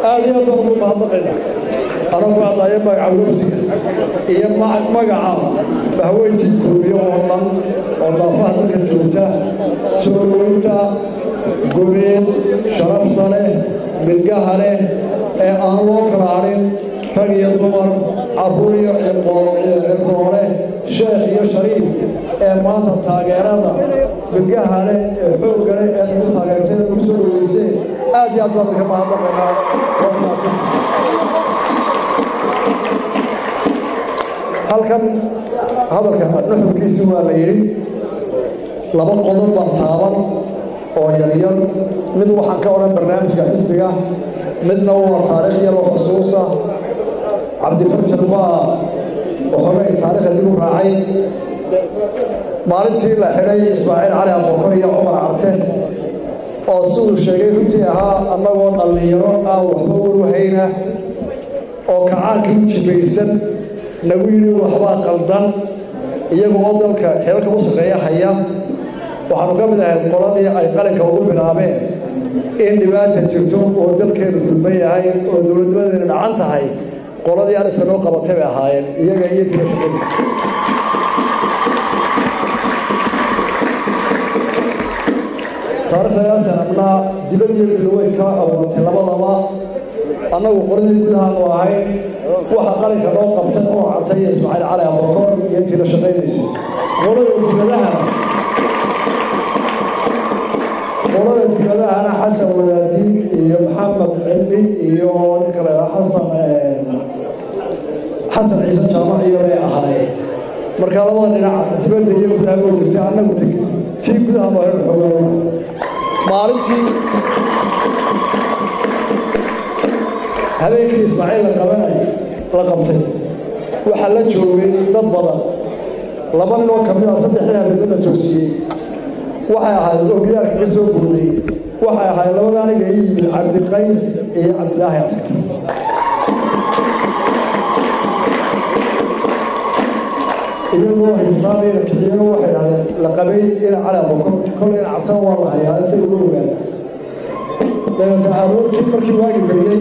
aad iyo aad baan ugu mahadnaqaynaa anagu hadlaya magaca wafdiga iyo magaca bahweyntii kulmiyo oo dhan oo daafaha dalka joogta soo weynta gobeed sharafta leh milgaha leh ee aan loo kala hadhin rag iyo dumar carruur iyo ciroole sheekh iyo shariif ee maanta taageerada milgaha leh ee xoogga leh ee lagu taageertay lagu soo dhaweysee aad iyo aad baan idinka mahadnaqaynaa waa mahadsan halkan hadalka nuxurkiisii waa la yidhi laba qodob baa taaban oo yaryar mid waxaan ka odhan barnaamijka xisbiga midna waa taariikh yar oo xusuusa cabdifarjar baa waxoogay taariikhda dib u raacay maalintii la xidhay ismaaciil cali abokor iyo cumar carte oo siduu sheegay runtii ahaa annagoo dhallinyaro aan waxba waruhayna oo kacaankii u jibaysan nagu yidhi waxbaa qaldan iyagoo dalka xeelka u shaqeeya haya waxaanu ka mid ahayd qoladii ay qalinka ugu bilaabeen in dhibaata jirto oo dalkeenu dulban yahay oo dowladnimadeena dhacan tahay qoladii alifka noo qabatay bay ahaayeen iyaga iyo tira shaqada taariikhdagaasaan abnaa dibad iyo bilowey ka abuuratay labadaba annagu qoladii gudahaanu ahayn waxa qalinka noo qabtay oo cartay iyo ismaaciil cali abokor iyo intii la shaqaynaysay qolada dibadahana qolada dibadahana xasan wadaadi iyo maxamed cilmi iyo ninka la yidhaha xasan xasan ciise jaamac iyo bay ahaayeen marka labada dhinac dibadda iyo gudaha oo jirtay annagu tii gudaha noo hel xoogaa maalintii habeenkii ismaaciil la qabanay la qabtay waxaa la joogay dad badan laba nin oo ka mid ah saddexdii habeenada toosiyey waxay ahayd ogyaarka ka soo booday waxay ahayd labada aniga ii yimid cabdiqays iyo cabdilaahi askar iyagoo hiftaanayna kiciyana waxay dhahdeen la qabay ina calaabo kolayna cabtaan waa la hayaa say uga ogaana dabeetna aroortii markii waagi beriyey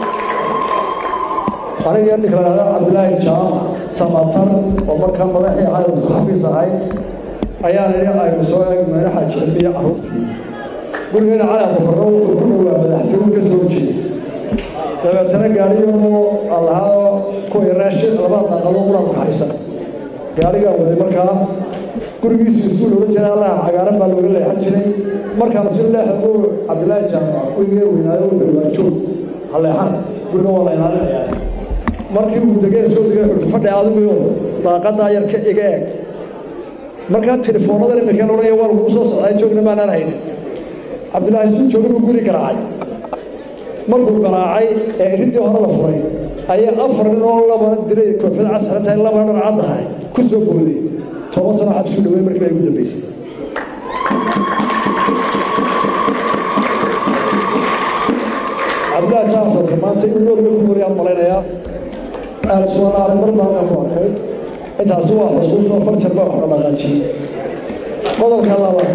aniga ninka la dhahda cabdilaahi jaamac samatar oo markaa madaxii ahay oo xafiis ahay ayaan idhi aynu soo eegmayna xaaji cilmiya carruurtii gurigeena calaabo korro wuxuu ku dhowaa madaxtooyin ka soo jeeda dabeetana gaariyoo allahaa kuwii raashin labada daaqadoo quraanku haysan gaarigaa waday markaa gurigiisu iskuul oga jira allaha cagaaran baa looga leexan jiray markaanu si leexda u cabdilaahi jaamac weygee weynaayo wuxuu waa joog ha leexan guriga waa la ilaalinayaa markii uu degee soo degay wuxuu fadhi adigu daaqadaa yar ka iga eeg markaa telefoonnadan imika odhanaya waa lagu soo socdaa joogna maanaan haynin cabdilaahi suu jooga buu guri garaacay markuu garaacay ee iridii hore la furay ayaa afar nin oo laba diray koofiyad casran tahay laba dhar cad ahay ku soo booday toban sano xabsuu dhawey markii baa igu dambaysay cabdilaahi jaamasadka maanta in noorga ku wariyaan malaynayaa aada suwanaaray mar baan ku arkay intaasi waa xusuus oo farjar baa wax la dhaqaajiyey qodobka labaad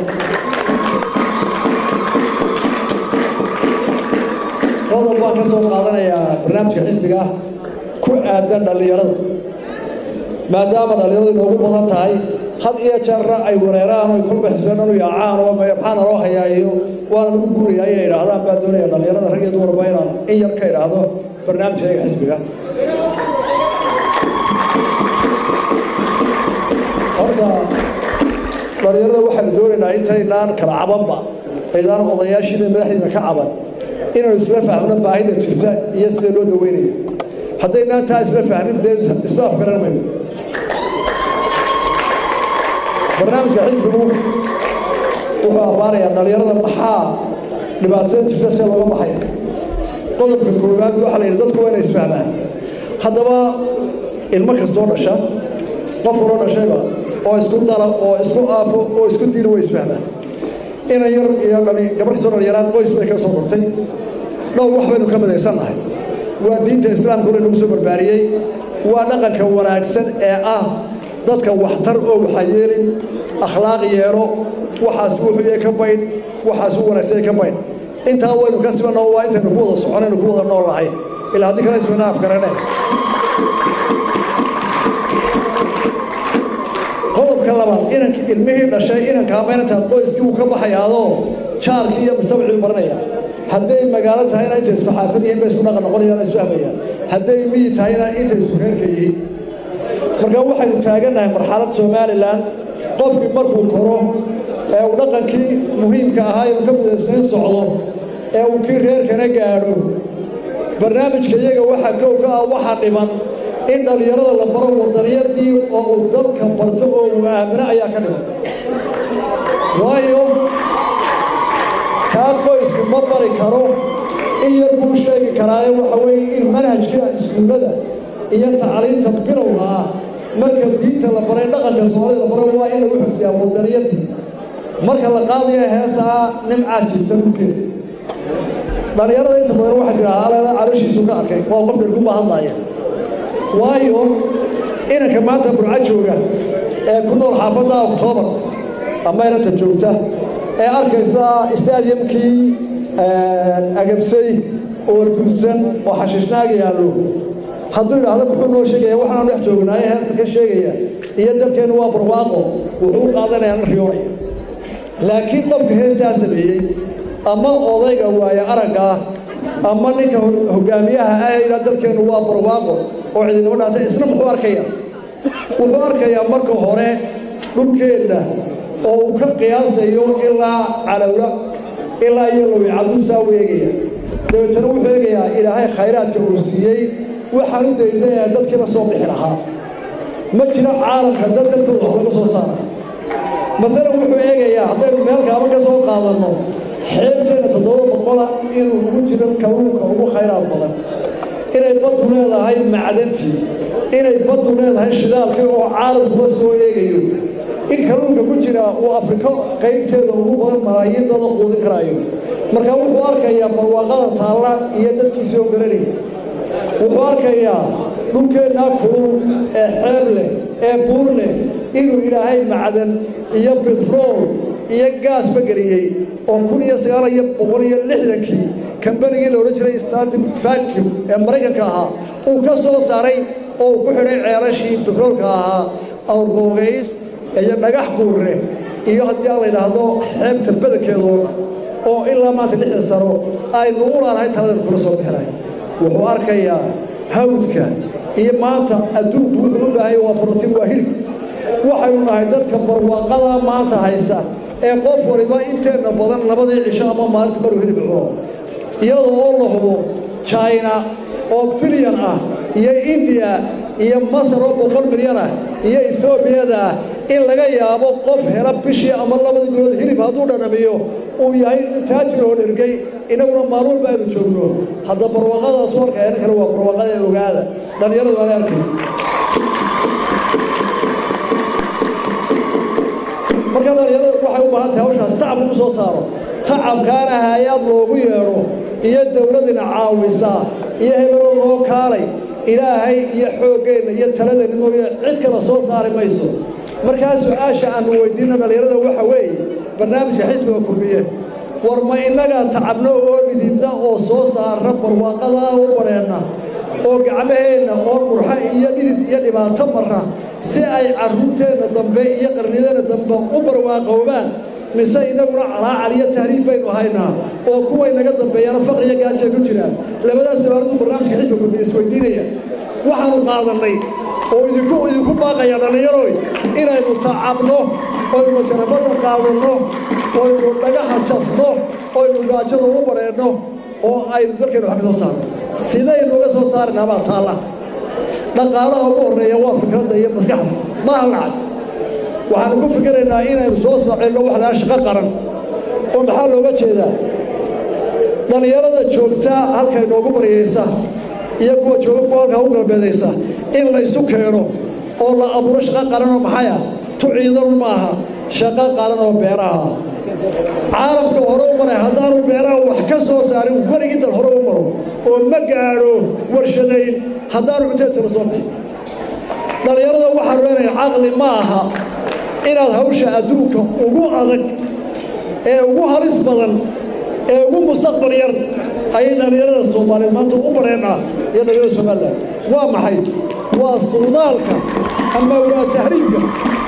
qodob baan ka soo qaadanayaa barnaamijka xisbiga ku aadan dhallinyarada maadaama dhallinyaradu inoogu badan tahay had iyo jeerna ay wareeraan oy kolba xisbeenanu yaacaan oo maxaa naloo hayaa iyo waana lagu guuraya ayay idhaahdaan baa doonaya dhallinyarada rag iyo dumarba inaan in yar ka idhaahdo barnaamijkayga xisbiga horta dhallinyarada waxaanu doonaynaa intaynaan kala cabanba aydaan odayaashiina madaxdiina ka caban inaanu isla fahmno baahida jirta iyo sida loo daweynaya haddaynaan taa isla fahmin dee isla afgaran mayno barnaamijka xisbigu wuxuu ammaanayaa dhallinyarada maxaa dhibaatada jirta see looga baxaya qodobka koowaad waxaa la yidhi dadku waa inay isfahmaan haddaba ilmo kastoo dhasha qof waloo dhashayba oo isku dala oo isku aafo oo isku diina way isfahmaan ina yar iyo dhali gabar kastoo dhalinyaraan qoys bay ka soo kortay dhowr wax baynu ka midaysannahay waa diinta islaamka hore nagu soo barbaariyey waa dhaqanka wanaagsan ee ah dadka waxtar oo waxa yeelin akhlaaq yeelo waxaas wuxuu yahay ka baydh waxaas u wanaagsan ka baydh intaa waynu ka sibanoo waa intaynu ku wada soconaynu ku wada nool nahay ilaa haddii kale isbayna afgaraneen qodobka labaad inank ilmihii dhashay inankaa maynanta qoyskii uu ka baxayaadoo jaarkii iyo mujtamacii baranaya hadday magaalo tahayna intay isku xaafad yihiin bay isku dhaqan noqonayaan isfahmayaan hadday miyi tahayna intay isku reerka yihiin marka waxaynu taagannahay marxalad somalilan qofkii markuu koro ee uu dhaqankii muhiimka ahaa inuu ka midaysnayn socdo ee uu kii reerkana gaadho barnaamijka iyaga waxaa kow ka ah waxaa dhiman in dhallinyarada la baro wadaniyadii oo uu dalka barto oo uu aamino ayaa ka dhiman waayo kaa qoysku ma bari karo in yar buu sheegi karaaye waxa weeye in manhajka iskuullada iyo tacliinta bilowga ah marka diinta la baray dhaqanka soomaalida la baro waa in lagu xogsiyaa wadaniyadii marka la qaadaya heesaa nimcaa jiifta dhulkeeda dhallinyarada inta badan waxay tidhaha aleela calooshiisu ka arkay waa qof dherkunbaa hadlaaya waayo inanka maanta burco jooga ee ku nool xaafadda oktoobar ama inanta joogta ee arkaysa stadiumkii agabsay oo dursan oo xashiishnaaga yaallo hadduu idhaahdo muxuu noo sheegaya waxaanu dhex joognaaye heesta ka sheegaya iyo dalkeennu waa barwaaqo wuxuu u qaadanayaa na riyoonaya laakiin qofka heestaa sameeyey ama odayga waaye araggaa ama ninka hogaamiyaha ah ilaa dalkeennu waa barwaaqo oo cidinimo dhaatay isna muxuu arkayaa wuxuu arkayaa marka hore dhulkeenna oo uu ka qiyaasayo ilaa calowla ilaa iyo lawicaduu u eegaya dabeetana wuxuu eegayaa ilaahay khayraadka uu siiyey waxaan u daydayaa dadkiiba soo bixi lahaa ma jiro caalamka dad dalkooda wax laga soo saara maalan wuxuu eegayaa haddaynu meel kaaba ka soo qaadanno xeebteenna toddoba boqola inuu ugu jiro kalluunka ugu khayraad badan inay baddu leedahay macdantii inay baddu leedahay shidaalkii oo caalamkuba soo eegayo in kalluunka ku jira uu afriko qaybteeda ugu badan malaayiin dada quudin karaayo marka wuxuu arkayaa barwaaqada taalla iyo dadkiisii oo garanaya wuxuu arkayaa dhulkeennaa kulul ee xeeb leh ee buur leh inuu ilaahay macdan iyo bitrool iyo gaasba geliyey oo kun iyo sagaal iyo boqol iyo lixdankii kambanigii la odhan jiray statim vacuum ee maraykanka ahaa uu ka soo saaray oo uu ku xidhay ceelashii bitroolka ahaa awrboogays iyo dhagax guurre iyo haddii aan la yidhaahdo xeebta badankeeda oo dhan oo ilaa maanta lixdan sano aynu u laanahay taladan kula soo bixinay wuxuu arkayaa hawdka iyo maanta adduunku wuxuu u baahanya waa brotiin waa hilib waxaynu nahay dadka barwaaqada maanta haysta ee qof waliba inteenna badan labadii cisho ama maalinta maruu hilib cuno iyadoo oo la hubo china oo bilyan ah iyo indiya iyo masar oo boqol milyan ah iyo ethoobiyaeda ah in laga yaabo qof hela bishii ama labadii bilood hilib hadduu dhanamiyo uu yahay nin taajir oo dhergay inaguna maalin walba aynu joogno hadda barwaaqadaas marka eena kale waa barwaaqada ogaada dhallinyaradu aan arkay marka dhallinyarada waxay u baahan tahay hawshaas tacab lagu soo saaro tacabkaana hay-ad loogu yeedho iyo dowladina caawisaa iyo hebeloo loo kaalay ilaahay iyo xooggeenna iyo taladeenna mooye cid kala soo saari mayso markaa su-aasha aanu weydiinna dhallinyarada waxa weeye barnaamijka xisbiga kulmiye war ma innagaa tacabno oo dhididda oo soo saara barwaaqada u badheenna oo gacmaheenna oo murxa iyo dhidid iyo dhibaato marra si ay carruurteenna dambe iyo qarnideenna dambe u barwaaqoobaan mise inaguna calaacal iyo tahriib baynu haynaa oo kuway naga dambeeyana faqriyo gaajay ku jiraan labadaas sabaaradu barnaamijka xisbiga kulmiye isweydiinaya waxaanu qaadannay oo idinku idinku baaqaya dhallinyaroy inaynu tacabno oynu jarabadda qaadanno oynu dhagaha jafno oynu gaajada u badheenno oo aynu dalkeena wax ka soo saarno sidaynu uga soo saarnaa baa taalla dhaqaalaha ugu horreeya waa fikradda iyo maskaxda maaha lacag waxaanu ku fikiraynaa inaynu soo socelno wax lahaa shaqo qaran oo maxaa looga jeedaa dhallinyarada joogta halkay noogu baryaysa iyo kuwa jooga kuwa halkaa u galbeedaysa in laysu keeno oo la abuuro shaqo qaranoo maxaya tu ciidan maaha shaqo qaran oo beeraha caalamka hore u maray haddaanu beeraha wax ka soo saarin weligii dal hore u maro oo ma gaadho warshadayn haddaanu cunteedsa la soo bixin dhallinyarada waxaanu leenahay caqli ma aha inaad hawsha adduunka ugu adag ee ugu halis badan ee ugu mustaqbal yar ayay dhallinyarada soomaaliyeed maanta u bareenaa iyo dhallinyarada somalilan waa maxay waa suudaalka ama waa tahriibka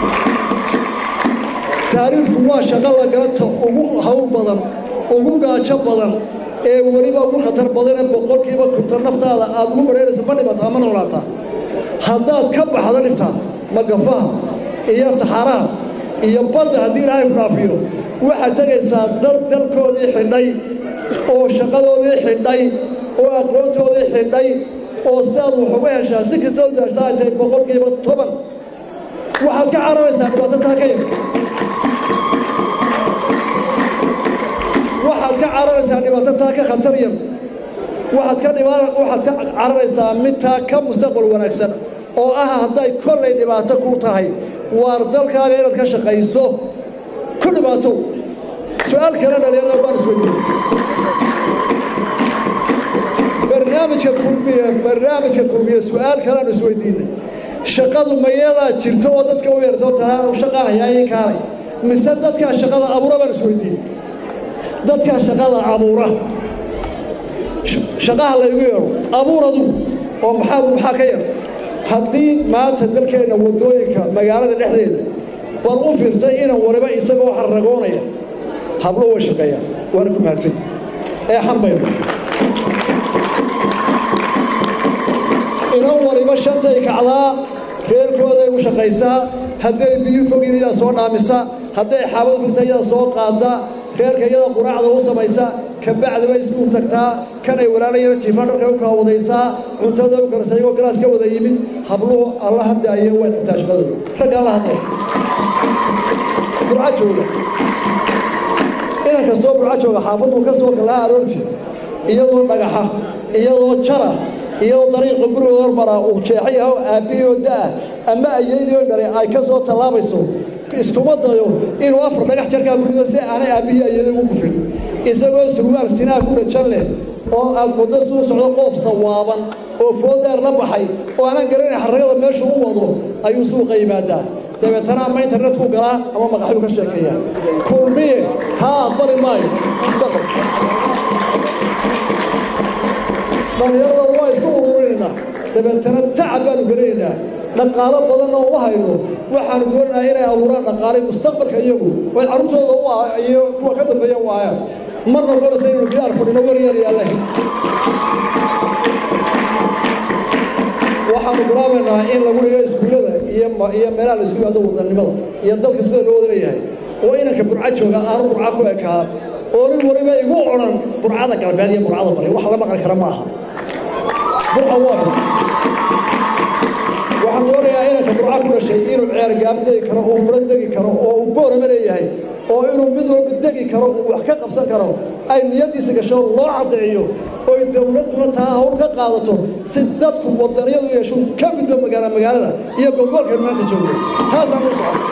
tahriibku waa shaqo lagalata ugu hawl badan ugu gaajo badan ee weliba ugu khatar badan ee boqolkiiba kunta naftaada aad ugu bareeraysa ma dhibataa ma noolaataa haddaad ka baxdo dhibtaa magafaha iyo saxaaraha iyo badda haddii ilaahay ku dhaafiyo waxaad tegaysaa dad dalkoodii xidhay oo shaqadoodii xidhay oo aqoontoodii xidhay oo si aad wax uga heshaa si kasta u daashtaa ay tahay boqolkiiba toban waxaad ka cararaysaa dhibaato taa ka yar waxaad ka cararaysaa dhibaato taa ka khatar yar waxaad ka dhiba waxaad ka cararaysaa mid taa ka mustaqbal wanaagsan oo ah hadday kollay dhibaato ku tahay waar dalkaaga inaad ka shaqayso ku dhibaato su-aal kale dhalinyarada baan isweydiiyey barnaamijka kulmiye barnaamijka kulmiye su-aal kalean isweydiinay shaqadu mayadaa jirto oo dadka u yeerto taa shaqaa hayaayay kaalay mise dadkaa shaqada abuura baan isweydiinay dadkaa shaqada abuura shaqaha laygu yeedho abuur adugu oo maxaad maxaa ka yar haddii maanta dalkeenna waddooyinka magaalada dhexdeeda bal u fiirsay inan waliba isagoo xarragoonaya hablo way shaqeeyaan waana ku mahadsanya ee xambayno inan waliba shantay kacdaa reerkooday u shaqaysaa hadday biyu fogin iyadaa soo dhaamisa hadday xaabad furta iyadaa soo qaada reerka iyada quraacda u samaysa kabacdi bay iskuul tagtaa kanay walaalayana jiifaan dharka u kala wadaysaa cuntada u karsa iyagoo galaas ka wada yimid habluhu alla hadaaye way dhigtaa shaqadooda ragga alla hadlay burca jooga inan kastoo burca jooga xaafaduu ka soo kalaa aroortii iyadoo dhagaxa iyadoo jara iyadoo dariiqa gurigooda hormara uu jeexayaho aabbihii oo da'ah ama ayeydii oo dhalay ay ka soo tallaabayso iskuma dayo inuu afar dhagax jarkaa gurido si aanay aabbihii ayeeda ugu kufin isagoo surwaal sinaa ku dhajan leh oo aad muddo suu socdo qoof sawaaban oo foodaar la baxay oo aanan garanayn xarragada meeshu u wado ayuu suuqa yimaadaa dabeetana ama internetkuu galaa ama maqaxyuu ka sheekeeyaa kulmiye taa aqbali maayo mustaqbal dhallinyarada waa isu ururinaynaa dabeetana tacab baanu gelinaynaa dhaqaalo badanna uma hayno waxaanu doonaynaa inay abuuraan dhaqaalay mustaqbalka iyagu oy carruurtooda iyo kuwa ka dambeeya u aayaan ma noqonaysa inuu diyaar fadhino waryar yaalleh waxaanu bilaabaynaa in lagu dhigo iskuullada iyo iyo meelaha la isku yimaado wadannimada iyo dalka sida loo wada leeyahay oo inanka burca jooga aanu burca ku ekaa oo nin waliba igu odhan burcada galbeed iyo burcada bari wax la maqli kara ma aha burca waa bir waxaan doonayaa inanka burca ku dhashay inuu ceergaab degi karo oo buran degi karo oo uu boorama leeyahay oo inuu mid walba degi karo uu wax ka qabsan karo ay niyaddiisa gasho loo caddeeyo oy dowladduna taa hawl ka qaadato si dadku wadaniyadu yeesho ka gudbo magaala magaalada iyo gobolkan maanta joogda taasaan u socon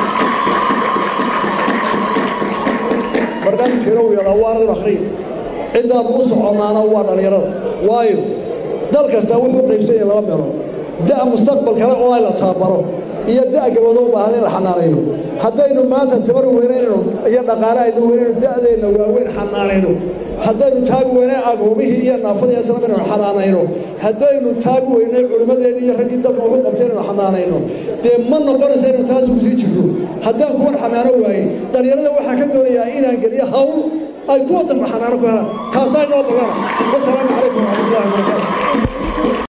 barnaamijkeena uu yeelaa waa anadin akhriya ciddaan u soconnaana waa dhallinyarada waayo dal kasta wuxuu qaybsan yahay laba meelood da' mustaqbal kale oo ay la tababaro iyo da' gabadho u baahan in la xanaanayno haddaynu maanta tabar weynayno iyo dhaqaale aynu weynayno da'deenna waaweyn xanaanayno haddaynu taagi weynay agoomihii iyo naafadii islam inaynu xanaanayno haddaynu taagi weynay culimmadeenni iyo raggii dalka wuxu qabtay inaynu xanaanayno dee ma noqonaysa inaynu taas ugu sii jirno haddaan kuwan xanaano waayey dhallinyarada waxaan ka doonayaa inaan geliyo hawl ay kuwa dambe xanaano ku helaan taasaa inoo badana wasalaamu calaykum